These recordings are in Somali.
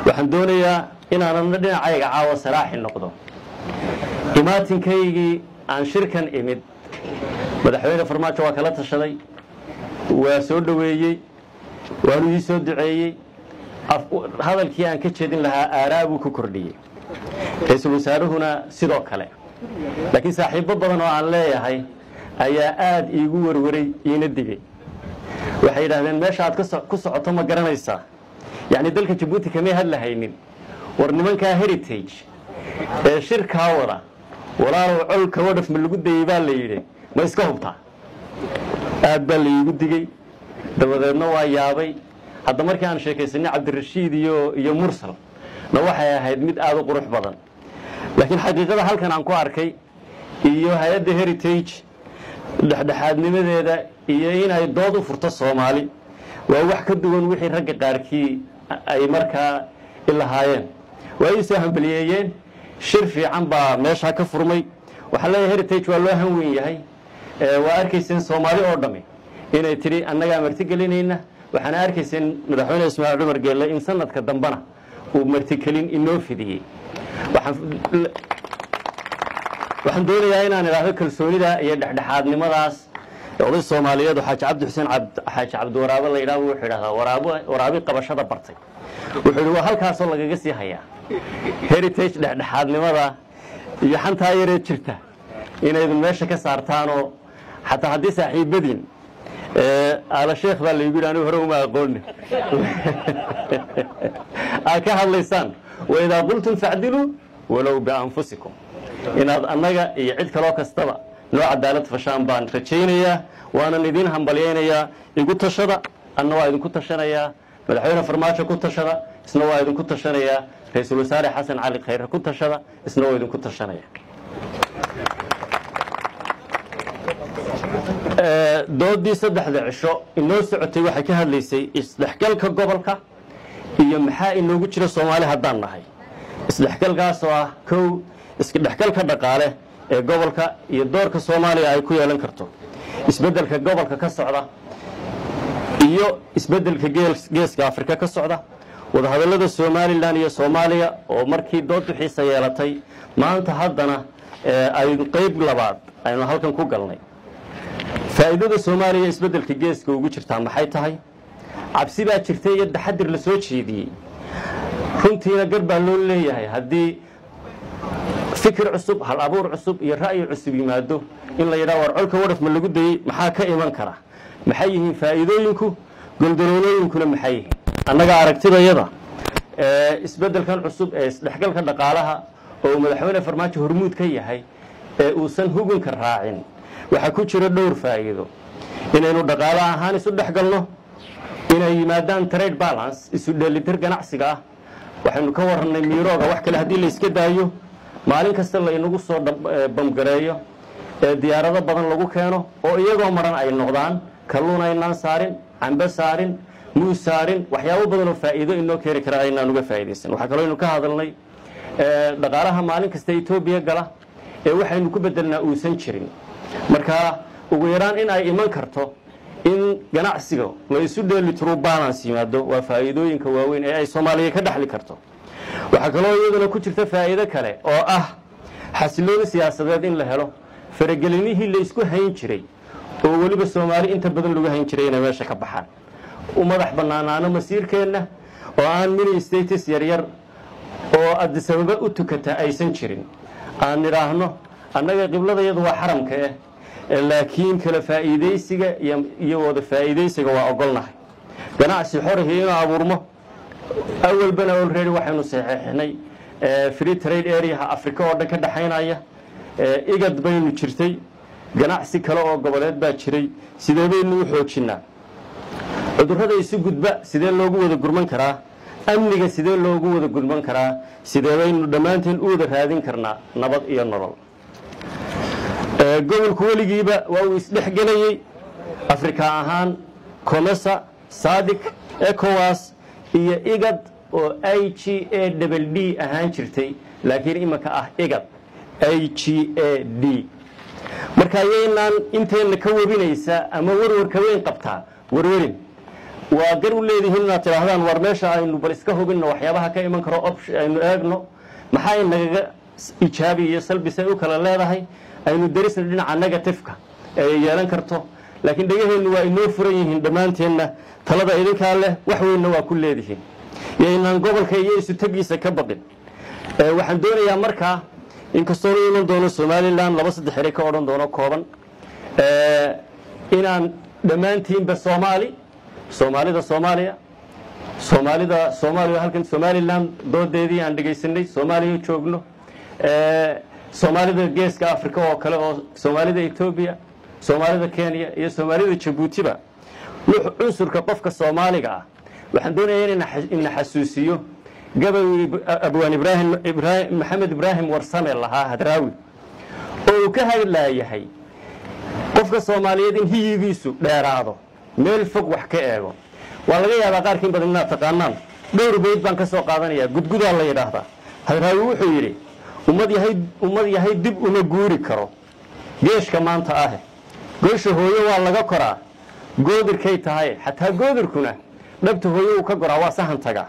waxaan doonayaa inaanana dhinacayga caawa saraaxi noqdo imaatinkaygii aan shirkan imid madaxweyne farmaajo waa kala tashaday waa soo dhoweeyey waanu ii soo duceeyey hadalkii aan ka jeedin lahaa aaraa buu ku kordhiyey ra-iisul wasaaruhuna sidoo kale laakiin saaxiibbo badan oo aan leeyahay ayaa aad iigu warwaray iina digay waxay yidhaahdeen meesha aad ku socoto ma garanaysaa yacni dalka jabuuti kamay hadlahaynin war nimankaa heritage ee shirkaa wada walaalow colka wadhaf ma lagu dayey baa la yidhi ma iska hubtaa aad baa la iigu digey dabadeedna waa yaabay hadda markii aan sheekaysanay cabdirashiid iyo iyo mursal na waxay ahayd mid aad u qurux badan laakiin xaqiiqada halkan aan ku arkay iyo hay-adda heritage dhexdhexaadnimadeeda iyo inay dood u furto soomaali waa wax ka duwan wixii ragga qaarkii ay markaa ilahaayeen waa ii soo hambaliyeeyeen shir fiican baa meeshaa ka furmay waxaa leeyahay heritage waa loo hanweyn yahay waa arkayseen soomaali oo dhammi inay tidhi annagaa martigelinayna waxaana arkayseen madaxweyne ismaaciil cumar geelle in sanadka dambena uu martigelin inoo fidiyey waxaan doonayaa inaan idhaahdo kalsoonida iyo dhexdhexaadnimadaas oday soomaaliyeed oo xaaji cabdi xuseen xaaji cabdiwaraabe la yidhahdo wuxuu idhahdaa waraab waraabi qabashada bartay wuxuu yidhi waa halkaasoo lagaga sii hayaa heritage dhexdhexaadnimada iyo xantaa yaree jirta inaydun meesha ka saartaanoo xataa haddii saaxiibadiin aala sheekh baa laygu yidhi anigu hore uma aqooni aad ka hadlaysaan waidaa qultum facdiluu walow bianfusikum inaad annaga iyo cid kaloo kastaba noo cadaalad fashaan baan rajaynayaa waanan idiin hambalyaynayaa igu tashada anna waa idinku tashanayaa madaxweyne farmaajo ku tashada isna waa idinku tashanayaa ra-iisul wasaare xasan cali khayre ku tashada isna waa idinku tashanaya doodii saddexda cisho inoo socotay waxay ka hadlaysay isdhexgalka gobolka iyo maxaa inoogu jira soomaali haddaan nahay isdhexgalkaasoo ah kow isdhexgalka dhaqaale ee gobolka iyo doorka soomaaliya ay ku yeelan karto isbeddelka gobolka ka socda iyo isbeddelka geeska afrika ka socda wadahadallada somalilan iyo soomaaliya oo markii dood bixiisa yeelatay maanta haddana ay qeyb labaad aynu halkan ku galnay faa'iidada soomaaliya isbeddelka geeska ugu jirtaa maxay tahay cabsi baa jirtay iyo taxadir la soo jeediyey runtiina gar baa loo leeyahay haddii fikir cusub hal abuur cusub iyo ra'yi cusub yimaado in la yidhaha war colka wadhaf ma lagu dayey maxaa ka iman kara maxay yihiin faa'iidooyinku goldaloolooyinkuna maxay yihiin annaga aragtidayada isbeddelkan cusub ee isdhexgalka dhaqaalaha oo madaxweyne farmaajo hormuud ka yahay ee uusan hugunka raacin waxaa ku jira dhowr faa'iido inaynu dhaqaalo ahaan isu dhex galno inay yimaadaan trade balance isu dheelitir ganacsiga ah waxaynu ka warannay miirooga wax kale haddii la iska daayo maalin kasta laynagu soo bamgareeyo ee diyaarado badan lagu keeno oo iyagoo maran ay noqdaan kalluun aynaan saarin cambe saarin muus saarin waxyaabo badan oo faa'iido inoo keeni kara aynaan uga faa'iidaysan waxaa kaloo aynu ka hadalnay dhaqaalaha maalin kasta etoobiya gala ee waxaynu ku bedelnaa uusan jirin marka ugu yaraan in ay iman karto in ganacsiga la isu dheelitiro balance yimaado waa faa'iidooyinka waaweyn ee ay soomaaliya ka dhexli karto waxaa kaloo iyaduna ku jirta faa'iido kale oo ah xasilooni siyaasadeed in la helo faragelinihii la isku hayn jiray oo weliba soomaali inta badan lagu hayn jiray inay meesha ka baxaan u madax bannaanaano masiirkeenna oo aan mini status yaryar oo adisababa u tukata aysan jirin aan nidhaahno annaga qibladayadu waa xaramka eh laakiin kala faa'iidaysiga iyo wada faa'iidaysiga waa ogolnahay ganacsi xorihii inuu abuurmo awalbana olready waxaynu saxeixnay free trade areaha africa oo dhan ka dhexaynaya igad baynu jirtay ganacsi kale oo goboleed baa jiray sidee baynu u xoojinnaa cudurrada isu gudba sidee loogu wada gurman karaa amniga sidee loogu wada gurman karaa sidee baynu dhammaanteen u wada raadin karnaa nabad iyo nolol gobolku weligiiba waa uu isdhexgelayey afrika ahaan comesa sadik ecowas iyo igad oo i g a dbl d ahaan jirtay laakiin imanka ah igad i g a d marka ayaynaan inteenna ka webinaysa ama warwarka weyn qabtaa warwarin waa gar u leedihiin inaad tidhaahdaan war meesha aynu bal iska hubinno waxyaabaha ka iman karo opsh aynu eegno maxay nagaga ijaabi iyo salbisay u kala leedahay aynu darisna dhinaca negatifeka ee yeelan karto laakiin dhegaheennu waa inoo furan yihiin dhammaanteenna talada idinkaa leh wax weynna waa ku leedihiin iyo inaan gobolka iyo isu tegiisa ka baqin waxaan doonayaa markaa inkastoo la iman doono somalilan laba saddex ere ka odhan doono kooban inaan dhammaantiinba soomaali soomaalida soomaaliya soomaalida soomaaliya halkan somalilan doodeedii aan dhegaysanay soomaaliya joogno soomaalida geeska africa oo kale oo soomaalida etoobiya soomaalida kenya iyo soomaalida jabuutiba cunsurka qofka soomaaliga ah waxaan doonaya ina xasuusiyo gabay abwaan ibraahim maxamed ibraahim warsame lahaa hadraawi oo uu ka hadlaayahay qofka soomaaliyeed in hiyigiisu dheeraado meel fog wax ka eego waa laga yaabaa qaarkiin badan inaad taqaanaan dhowr bayd baan ka soo qaadanayaa gudgudaa la yidhaahdaa hadraawi wuxuu yidhi ummad yahay ummad yahay dib uma guuri karo geeshka maanta ahe goosha hooyo waa laga koraa goodirkay tahay xataa goodirkuna dhabta hooyo uu ka goraa waa sahan tagaa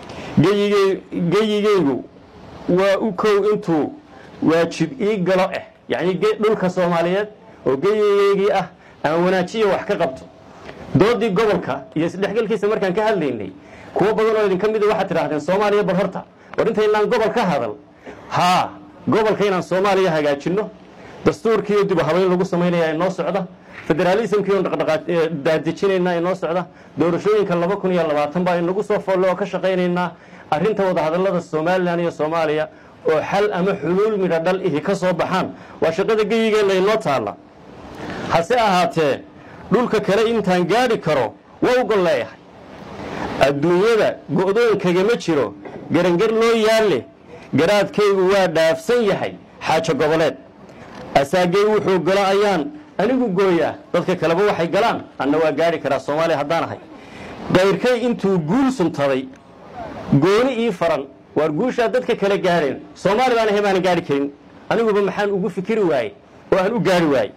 geyigeygu waa u kow intuu waajib ii galo ah yacnii dhulka soomaaliyeed oo geyigeygii ah aan wanaajiya wax ka qabto doodii gobolka iyo isdhexgalkiisa markaan ka hadlaynay kuwo badan oo idinka mida waxaad tidhaahdeen soomaaliya bal horta war intaynaan gobol ka hadal haa gobolka inaan soomaaliya hagaajinno dastuurkiiyo dib u habayn lagu samaynaya inoo socda federaalismkiion daadejinayna inoo socda doorashooyinka laba kun iyo labaatan baa inagu soo foolle oo ka shaqaynaynaa arrinta wadahadallada somalilan iyo soomaaliya oo xal ama xuluul midha dhal ihi ka soo baxaan waa shaqada geyigeenna inoo taalla hase ahaatee dhulka kale intaan gaadhi karo waa u gol leeyahay adduunyada go'doonkagama jiro garangar loo yaalle garaadkaygu waa dhaafsan yahay xaajo goboleed asaagay wuxuu galo ayaan anigu gooyaa dadka kaleba waxay galaan anna waa gaadhi karaa soomaaliya haddaan ahay kayrkay intuu guul suntaday gooni ii faran waar guushaa dadka kale gaadheen soomaali baan ahay baanan gaadhi karin aniguba maxaan ugu fikiri waaye oo aan u gaadhi waaye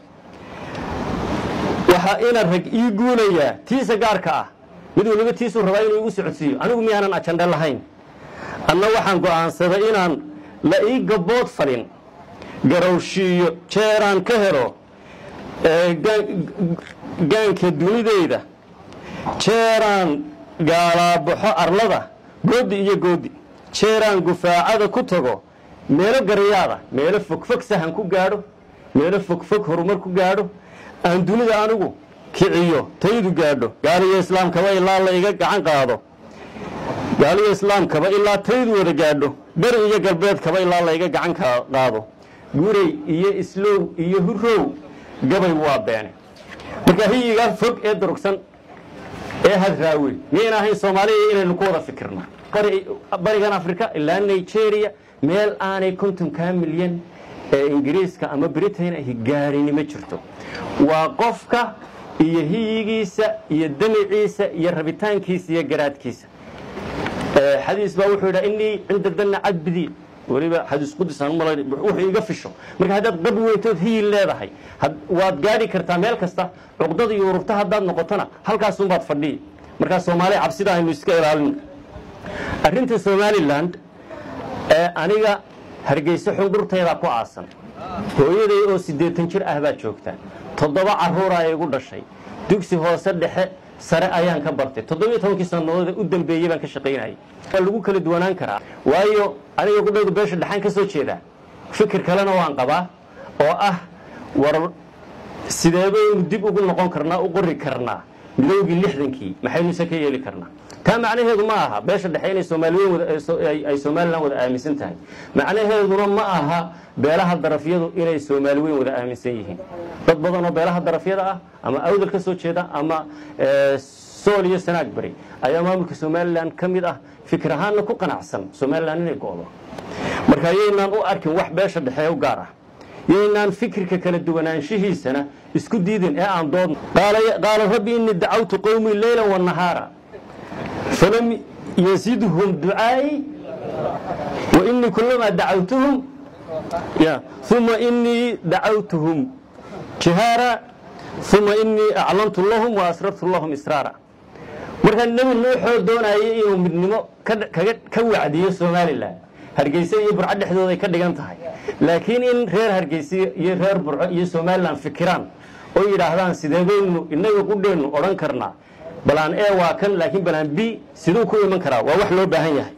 waxaa ina rag ii guulayaa tiisa gaarka ah mid waliba tiisuu rabaa inuu igu socodsiiyo anigu miyaanan ajandhe lahayn anna waxaan go'aansaday inaan la ii gabbood falin garowshiiyo jeeraan ka helo gaanka dunideyda jeeraan gaalaabaxo arlada goodi iyo goodi jeeraan gufaacada ku tago meelo garyaada meelo fogfog sahan ku gaadho meelo fogfog horumar ku gaadho aan dunida anigu kiciyo taydu gaadho gaaliyo islaamkaba ilaa la iga gacan qaado gaaliyo islaamkaba ilaa taydu wada gaadho beri iyo galbeedkaba ilaa la iga gacan qaado guray iyo islow iyo hurow gabay waa beene marka hiyigaa fog ee durugsan ee hadraawe miyayna ahayn soomaaliya inaynu ku wada fikirna barigan africa ilaa nigeria meel aanay kontonkaa milyan ee ingiriiska ama britain ahi gaadhini ma jirto waa qofka iyo hiyigiisa iyo damiciisa iyo rabitaankiisa iyo garaadkiisa xadiis baa wuxuu yidhaa inii cinda danna cadbidii weliba xadiis qudus aan umala wuxuu iga fisho marka haddaad qab weyntood hiyi leedahay waad gaadhi kartaa meel kasta cuqdada iyo ururta haddaad noqotona halkaasunbaad fadhiyi markaa soomaaliya cabsida aynu iska ilaalino arrinta somalilan ee aniga hargeyso xundhurteedaa ku aasan hooyaday oo siddeetan jir ah baad joogtaa toddoba carruura ay igu dhashay dugsi hoose dhexe sare ayaan ka bartay toddobiyo tobankii sannadood u dambeeyey baan ka shaqaynayay waa lagu kala duwanaan karaa waayo aniga gudhowda beesha dhexaan ka soo jeedaa fikir kalena waan qabaa oo ah war sideebaynu dib ugu noqon karnaa u qori karnaa midowgii lixdankii maxaynuse ka yeeli karnaa taa macnaheedu ma aha beesha dhexe inay soomaaliweyn ay somalilan wada aaminsan tahay macnaheeduna ma aha beelaha darafyadu inay soomaali weyn wada aaminsan yihiin dad badan oo beelaha darafyada ah ama awdal ka soo jeeda ama sool iyo sanaag bari ayaa maamulka somalilan ka mid ah fikir ahaanna ku qanacsan somalilan inay go'do marka yaynaan u arkin wax beesha dhexe u gaar ah yaynaan fikirka kala duwanaanshihiisana isku diidin ee aan doodno qaala rabbi inii dacawtu qowmii leyla wanahaara falam yazidhum ducaai wa inii kulamaa dacawtuhum uma inii dacawtuhum jihaara uma inii aclantu lahum wa asrartu lahum israara markaa nebi nuuxoo doonayay inuu midnimo ka wacdiyo somalilan hargeysa iyo burco dhexdooday ka dhigan tahay laakiin in reer hargeysa iyo reer burco iyo somalilan fikiraan oo yidhaahdaan sideebaynu inaga qudheennu odhan karnaa balaan e waa kan laakiin balaan b siduu ku iman karaa waa wax loo baahan yahay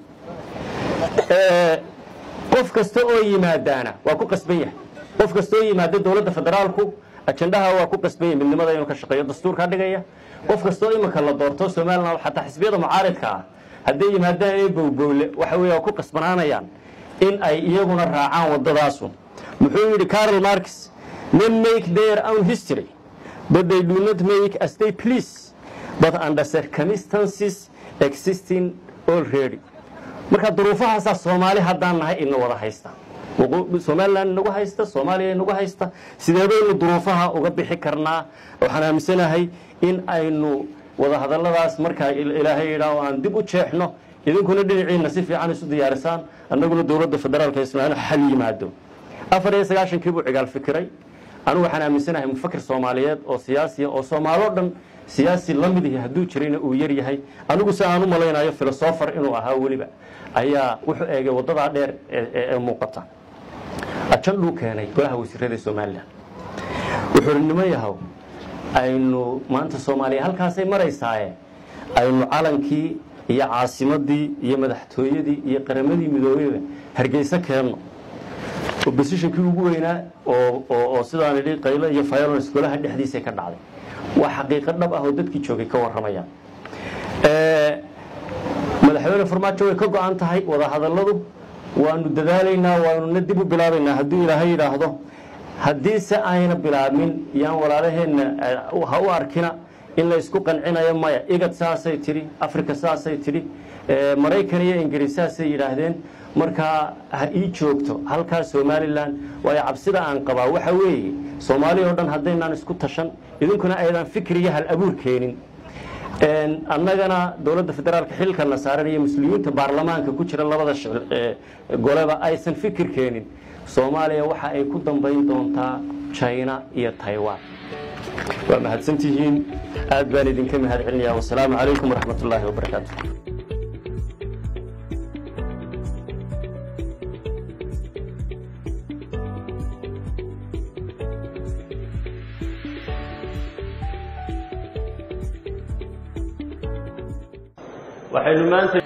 qof kasta oo yimaadaana waa ku qasban yahay qof kasta oo yimaada dowladda federaalku ajandaha waa ku qasban yahay midnimada inuu ka shaqeeyo dastuurkaa dhigaya qof kastoo iminka la doorto somalilan xataa xisbiyada mucaaridka ah hadday yimaadaan ee bowbowle waxa weeye waa ku qasbanaanayaan in ay iyaguna raacaan waddadaasu muxuu yidhi carol marx men make their own history but they do not make as they please but under circumstances existing already marka duruufahaasaa soomaali haddaan nahay ina wada haysta somalilan inagu haysta soomaaliya inagu haysta sideebaynu duruufaha uga bixi karnaa waxaan aaminsanahay in aynu wadahadalladaas markaa ilaahay yidhaah aan dib u jeexno idinkuna dhinaciina si fiican isu diyaarisaan annaguna dowladda federaalka ismaaiil xal yimaado afar iyo sagaashankii buu cigaal fikiray anigu waxaan aaminsanahay mufakir soomaaliyeed oo siyaasiya oo soomaaloo dhan siyaasi la mid ihi hadduu jirayna uu yar yahay anigu si aan u malaynayo filosofar inuu ahaa weliba ayaa wuxuu eegay waddadaa dheer ee muuqata ajandhuu keenay golaha wasiirada somalilan wuxuu hi niman yahow aynu maanta soomaaliya halkaasay maraysaaye aynu calankii iyo caasimadii iyo madaxtooyadii iyo qaramadii midoobeyba hargeysa keenno oppositionkii ugu weynaa oo sidaan idhi qaylo iyo violence golaha dhexdiisa ka dhacday waa xaqiiqo dhab ah oo dadkii joogay ka warramayaan madaxweyne farmaajo way ka go-an tahay wadahadalladu waanu dadaalaynaa waanuna dib u bilaabaynaa hadduu ilaahay yidhaahdo haddiise ayna bilaabmin yaan walaalaheenna ha u arkina in la isku qancinayo maya igad saasay tidhi africa saasay tidhi maraykan iyo ingiriis saasay yidhaahdeen markaa ha ii joogto halkaa somalilan waayo cabsida aan qabaa waxa weeye soomaaliya oo dhan haddaynaan isku tashan idinkuna aydan fikir iyo hal abuur keenin annagana dowladda federaalka xilkana saaran iyo muslimiinta baarlamaanka ku jira labada goleba aysan fikir keenin soomaaliya waxa ay ku dambayn doontaa china iyo taiwan waa mahadsantihiin aad baan idinka mahad celinaya wasalaamu calaykum waraxmat ullaahi wabarakaatu waxaynu maanta